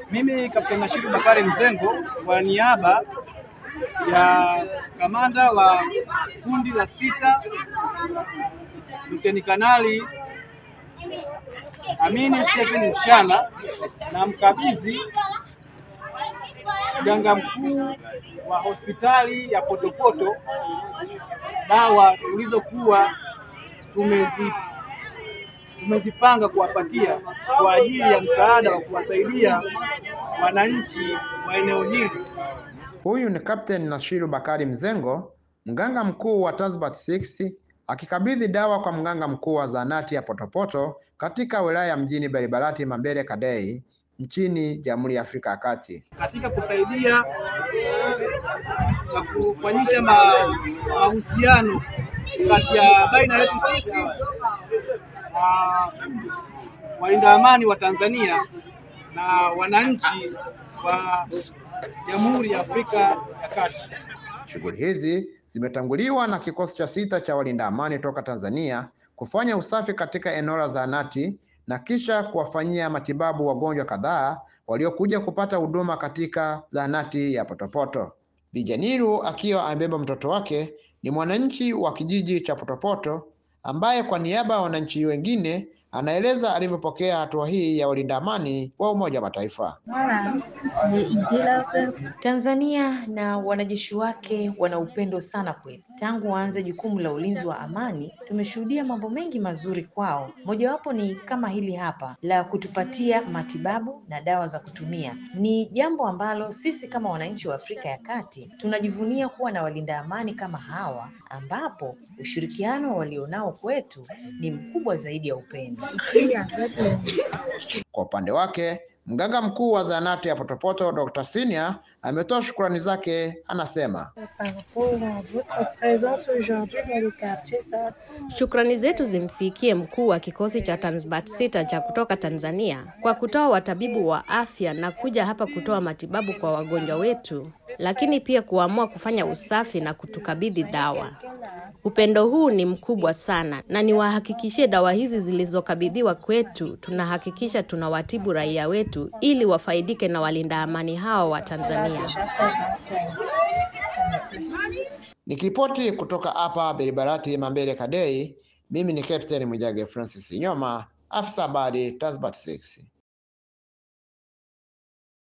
Mimi Kapteni Nashiru Bakari Mzengo kwa niaba ya kamanda wa kundi la sita Luteni Kanali Amini Stephen Mshana na mkabidhi mganga mkuu wa hospitali ya Potopoto dawa tulizokuwa tumezi tumezipanga kuwapatia kwa ajili ya msaada wa kuwasaidia wananchi wa eneo hili. Huyu ni Kapteni Nashiru Bakari Mzengo, mganga mkuu wa Tanzbat 6 akikabidhi dawa kwa mganga mkuu wa zahanati ya Potopoto katika wilaya ya mjini Baribarati Mambere Kadei nchini Jamhuri ya Afrika ya Kati. katika kusaidia na kufanyisha ma- mahusiano kati ya baina yetu sisi na walinda amani wa Tanzania na wananchi wa Jamhuri ya Afrika ya Kati. Shughuli hizi zimetanguliwa na kikosi cha sita cha walinda amani toka Tanzania kufanya usafi katika eneo la zahanati na kisha kuwafanyia matibabu wagonjwa kadhaa waliokuja kupata huduma katika zahanati ya Potopoto. Bijaniru akiwa amebeba mtoto wake ni mwananchi wa kijiji cha Potopoto ambaye kwa niaba ya wananchi wengine anaeleza alivyopokea hatua hii ya walinda amani wa Umoja wa Mataifa. Voilà, j'ai idée là. Tanzania na wanajeshi wake wana upendo sana kwetu. Tangu waanze jukumu la ulinzi wa amani, tumeshuhudia mambo mengi mazuri kwao. Mojawapo ni kama hili hapa la kutupatia matibabu na dawa za kutumia. Ni jambo ambalo sisi kama wananchi wa Afrika ya Kati tunajivunia kuwa na walinda amani kama hawa, ambapo ushirikiano walionao kwetu ni mkubwa zaidi ya upendo. Ici, en fait, euh, Kwa upande wake, mganga mkuu wa zahanati ya Potopoto Dr. Sinia ametoa shukrani zake, anasema par rapport à votre présence aujourd'hui dans le quartier, ça, Shukrani zetu zimfikie mkuu wa kikosi cha Tanzbat sita cha kutoka Tanzania kwa kutoa watabibu wa afya na kuja hapa kutoa matibabu kwa wagonjwa wetu, lakini pia kuamua kufanya usafi na kutukabidhi dawa. Upendo huu ni mkubwa sana, na niwahakikishie dawa hizi zilizokabidhiwa kwetu, tunahakikisha tunawatibu raia wetu ili wafaidike na walinda amani hawa wa Tanzania. déjà fait, donc, euh, ça me plaît. nikiripoti kutoka hapa Beribarati Mambere Kadei. Mimi ni Captain Mwijage Francis Nyoma, afisa habari Tanzbat 6.